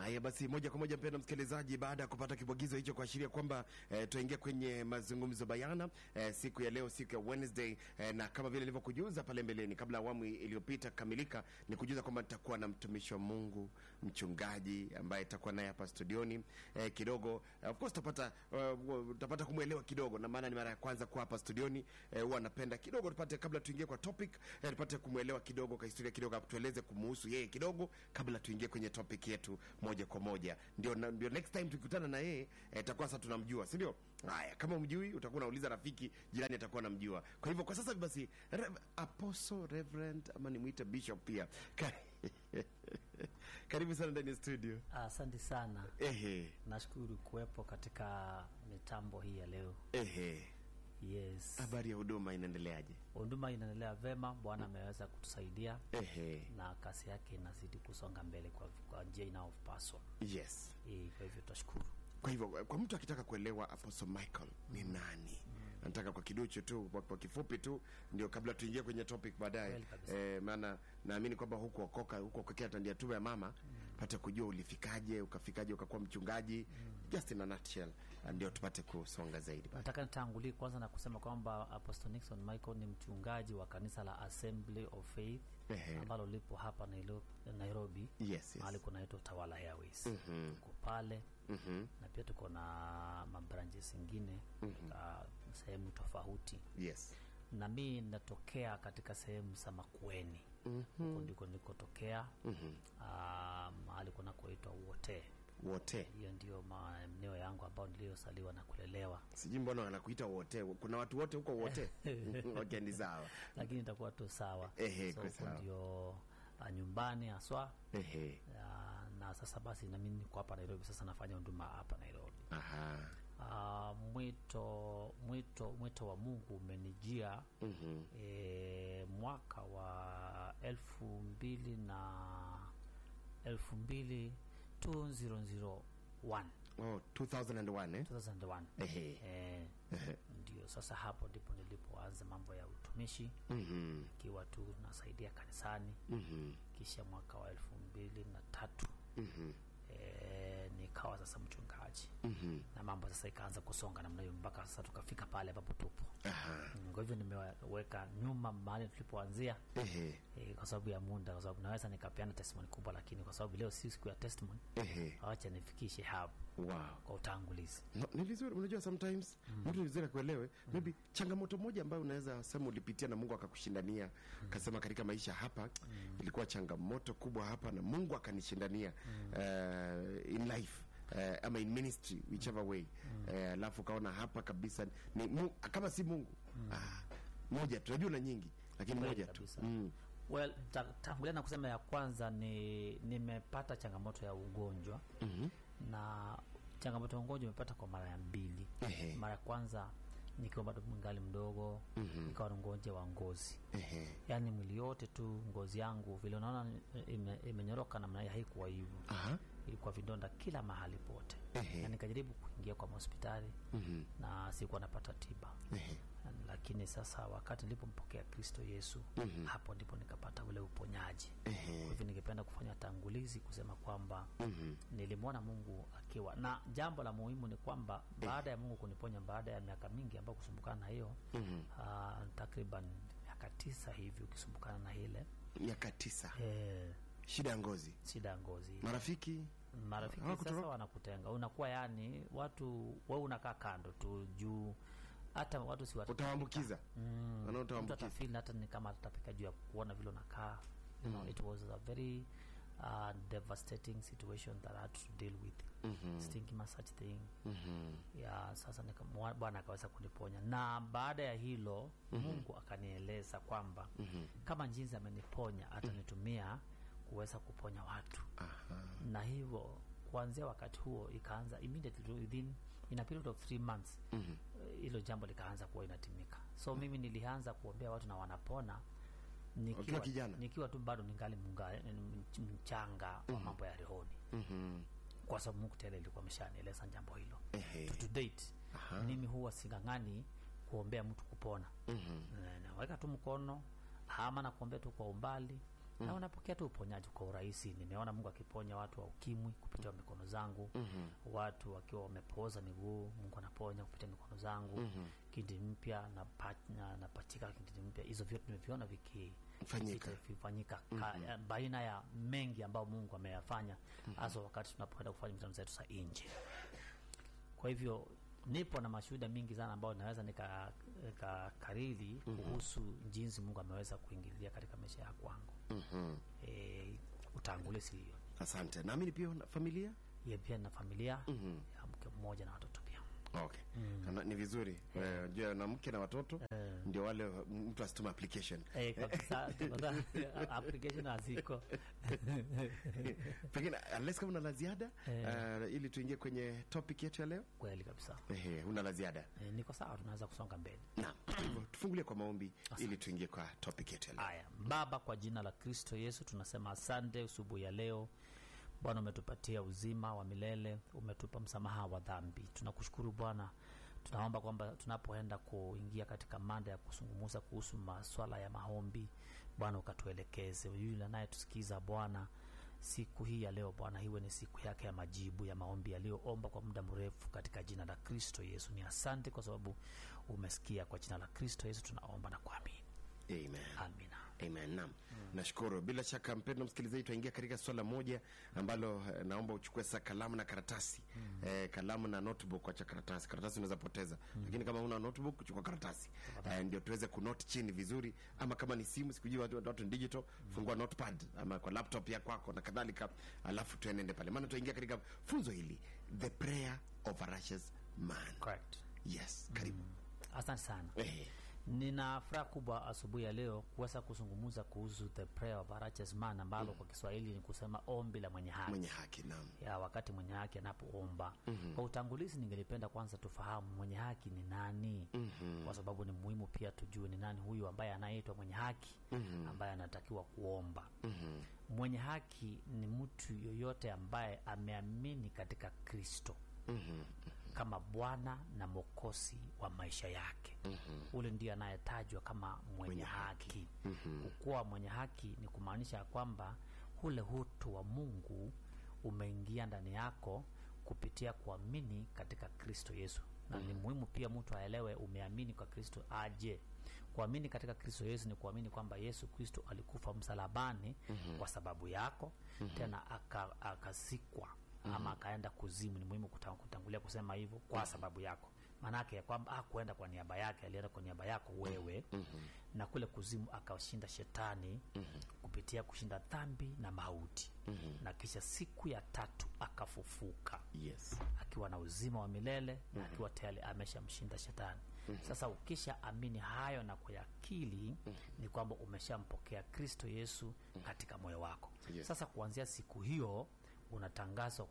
Haya basi, moja kwa moja mpendwa msikilizaji, baada ya kupata kibwagizo hicho kuashiria kwamba eh, tuingia kwenye mazungumzo bayana eh, siku ya leo, siku ya Wednesday eh, na kama vile nilivyokujuza pale mbeleni, kabla awamu iliyopita kamilika, ni kujuza kwamba nitakuwa na mtumishi wa Mungu mchungaji ambaye itakuwa naye hapa studioni eh, kidogo eh, of course utapata uh, utapata kumwelewa kidogo, na maana ni mara ya kwanza kuwa hapa studioni eh, huwa napenda kidogo tupate, kabla tuingie kwa topic eh, tupate kumwelewa kidogo kwa historia kidogo, tueleze kumuhusu yeye kidogo kabla tuingie kwenye topic yetu moja kwa moja. Ndio, na- ndio next time tukikutana na yeye eh, itakuwa sasa tunamjua, si ndio? Haya, kama umjui utakuwa unauliza rafiki jirani, atakuwa namjua. Kwa hivyo kwa sasa basi, Rev, apostle reverend ama nimwite bishop pia Ka- karibu sana ndani ya studio. Asante sana, Ehe, nashukuru kuwepo katika mitambo hii ya leo. ehe, Yes, habari ya huduma inaendeleaje? huduma inaendelea vema. Bwana ameweza kutusaidia Ehe, na kasi yake inazidi kusonga mbele kwa, kwa njia inayopaswa. yes. Eh, Kwa hivyo tutashukuru. Kwa hivyo kwa mtu akitaka kuelewa Apostle Michael ni nani, nataka kwa kiduchu tu, kwa, kwa kifupi tu, ndio kabla tuingie kwenye topic baadaye Kweli kabisa. eh, maana naamini kwamba huku okoka huku okokea tandia tume ya mama pate kujua ulifikaje, ukafikaje, ukakuwa mchungaji just in a nutshell, ndio tupate kusonga zaidi baadaye. Nataka nitangulie kwanza na kusema kwamba Apostle Nixon Michael ni mchungaji wa kanisa la Assembly of Faith Ehe. ambalo lipo hapa Nailo- Nairobi, Yes, mahali yes. kunaitwa Tawala Airways. Mhm. Tuko pale Mhm. na pia tuko na mabranches zingine katika sehemu tofauti, Yes. na mi natokea katika sehemu za Makueni. Huko ndiko nilikotokea, ah, mahali kunakoitwa Wote. Wote Hiyo ndio maeneo yangu ambayo niliyosaliwa na kulelewa, sijui mbona wanakuita wote, kuna watu wote huko wote okay, ni sawa. lakini itakuwa tu sawa. Ehe, so kwa huko sawa. ndio ah, nyumbani haswa. Ehe. Ah, na sasa basi nami niko hapa Nairobi, sasa nafanya huduma hapa Nairobi. Aha. Ah, mwito mwito mwito wa Mungu umenijia Mhm. e, mwaka wa elfu mbili na elfu mbili 2001 Oh, 2001 eh? 2001 Ehe. Eh, Ehe. ndio sasa hapo ndipo nilipoanza mambo ya utumishi Mhm. ikiwa tu nasaidia kanisani Mhm. kisha mwaka wa elfu mbili na tatu Mhm. e, nikawa sasa mchungaji Mhm. na mambo sasa ikaanza kusonga namna hiyo mpaka sasa tukafika pale ambapo tupo. Aha. Mm, Kwa hivyo nimeweka nyuma mahali tulipoanzia Ehe. e, kwa sababu ya muda, kwa sababu naweza nikapeana testimony kubwa, lakini kwa sababu leo si siku ya testimony, Ehe. awacha nifikishe hapo Wow. kwa utangulizi. No, ni vizuri unajua sometimes mtu ni vizuri akuelewe maybe changamoto moja ambayo unaweza sema ulipitia na Mungu akakushindania akasema katika maisha hapa ilikuwa changamoto kubwa hapa na Mungu akanishindania uh, in life uh, ama in ministry whichever way Eh, alafu ukaona hapa kabisa ni mu, kama si Mungu ah, moja tunajua na nyingi lakini Kweli moja tu kabisa. mm. Well, ta- tangulia na kusema ya kwanza ni nimepata changamoto ya ugonjwa Mhm. na changamoto ya ugonjwa imepata kwa mara ya mbili. Ehe. Mara ya kwanza nikiwa bado mngali mdogo Mhm. nikawa na ugonjwa wa ngozi Ehe. yaani mwili yote tu ngozi yangu vile unaona ime- imenyoroka namna hii, haikuwa hivyo, Aha. ilikuwa vidonda kila mahali pote, Ehe. na nikajaribu kuingia kwa hospitali Mhm. na sikuwa napata tiba, Ehe. lakini sasa wakati nilipompokea Kristo Yesu Mhm. hapo ndipo nikapata ule uponyaji. Ehe. Kwa hivyo ningependa kufanya tangulizi kusema kwamba Mhm. nilimwona Mungu akiwa na jambo la muhimu ni kwamba baada ya Mungu kuniponya baada ya miaka mingi ambayo kusumbukana na hiyo Mhm. ah, takriban miaka tisa hivi ukisumbukana na ile miaka tisa eh, shida ya ngozi shida ya ngozi marafiki marafiki Hawakutoroka? sasa wanakutenga, unakuwa yani watu wewe unakaa kando tu juu hata watu si utawaambukiza mm, mtu wanaotaambukiza atafeel hata ni kama atapika juu ya kuona vile unakaa you know, it was a very uh, devastating situation that I had to deal with Mhm. stinking ma such thing Mhm. ya sasa nika- mwa- Bwana akaweza kuniponya, na baada ya hilo Mungu akanieleza kwamba kama jinsi ameniponya atanitumia kuweza kuponya watu Aha. na hivyo kuanzia wakati huo ikaanza immediately within in a period of three months Mhm. eh, hilo jambo likaanza kuwa inatimika. So mimi nilianza kuombea watu na wanapona Ukiwa nikiwa, kijana? nikiwa tu bado ningali munga, mchanga wa mambo ya rohoni, Mhm. kwa sababu Mungu tayari alikuwa ameshanieleza jambo hilo. Ehe. To date mimi huwa sing'ang'ani kuombea mtu kupona Mhm. Na- naweka tu mkono ama na kuombea tu kwa umbali na unapokea tu uponyaji kwa urahisi. Nimeona Mungu akiponya watu wa ukimwi kupitia mikono zangu, watu wakiwa wamepooza miguu, Mungu anaponya kupitia mikono zangu, kindi mpya na na napachika kindi mpya. Hizo vyote nimeviona viki Fanyika. vikifanyika ka- baina ya mengi ambayo Mungu ameyafanya hasa wakati tunapoenda kufanya mikutano zetu za nje. Kwa hivyo nipo na mashuhuda mingi sana ambayo naweza nika- nikakariri kuhusu jinsi Mungu ameweza kuingilia katika maisha ya kwangu. Mhm. E, utangulizi hiyo Asante. Naamini pia una familia ye pia na familia ya mke mmoja na watoto pia. Okay. Kana- Ni vizuri Eh, jua na mke na watoto ndio wale mtu asituma application Eh, kabisa tafadhali, application haziko pengine unless kama una la ziada Eh. eh, ili tuingie kwenye topic yetu ya leo. kweli kabisa. Ehe, una la ziada? E, niko sawa, tunaweza kusonga mbele. Naam. Kwa hivyo, Tufungulie kwa maombi ili tuingie kwa topic yetu ya leo. Haya, Baba, kwa jina la Kristo Yesu tunasema asante usubuhi ya leo. Bwana, umetupatia uzima wa milele, umetupa msamaha wa dhambi. Tunakushukuru Bwana, tunaomba kwamba tunapoenda kuingia katika mada ya kuzungumza kuhusu maswala ya maombi, Bwana ukatuelekeze. Yule anayetusikiza Bwana siku hii ya leo Bwana, iwe ni siku yake ya majibu ya maombi yaliyoomba kwa muda mrefu, katika jina la Kristo Yesu. Ni asante kwa sababu umesikia. Kwa jina la Kristo Yesu tunaomba na kuamini, Amen. amina. Amen. Naam. Nashukuru. Bila shaka mpendwa msikilizaji, tutaingia katika swala moja ambalo eh, naomba uchukue sasa kalamu na karatasi. Eh, kalamu na notebook acha karatasi. Karatasi unaweza poteza. Lakini kama una notebook chukua karatasi. Eh, ndio tuweze kunote chini vizuri ama kama ni simu sikujui watu watu ni digital, fungua notepad ama kwa laptop ya kwako na kadhalika, alafu tuenende pale. Maana tutaingia katika funzo hili, the prayer of a righteous man. Correct. Yes, karibu. Asante sana. Eh, Nina furaha kubwa asubuhi ya leo kuweza kuzungumza kuhusu the prayer of a righteous man ambalo kwa Kiswahili ni kusema ombi la mwenye haki. mwenye haki. Naam. ya wakati mwenye haki anapoomba. Kwa utangulizi, ningelipenda kwanza tufahamu mwenye haki ni nani, kwa sababu ni muhimu pia tujue ni nani huyu ambaye anaitwa mwenye haki ambaye anatakiwa kuomba. Mwenye haki ni mtu yoyote ambaye ameamini katika Kristo kama Bwana na Mwokozi wa maisha yake. Ule ndiye anayetajwa kama mwenye, haki. Kukuwa mwenye haki ni kumaanisha ya kwamba ule utu wa Mungu umeingia ndani yako kupitia kuamini katika Kristo Yesu. Na ni muhimu pia mtu aelewe umeamini kwa Kristo aje. Kuamini katika Kristo Yesu ni kuamini kwamba Yesu Kristo alikufa msalabani kwa sababu yako, tena aka- akazikwa ama akaenda kuzimu. Ni muhimu kuta- kutangulia kusema hivyo kwa sababu yako, maanake ya kwamba hakuenda kwa niaba yake, alienda kwa niaba yako wewe, na kule kuzimu akashinda shetani kupitia kushinda dhambi na mauti, na kisha siku ya tatu akafufuka Yes. akiwa na uzima wa milele na akiwa tayari ameshamshinda shetani. Sasa ukisha amini hayo na kuyakili, ni kwamba umeshampokea Kristo Yesu katika moyo wako. Yes. Sasa kuanzia siku hiyo unatangazwa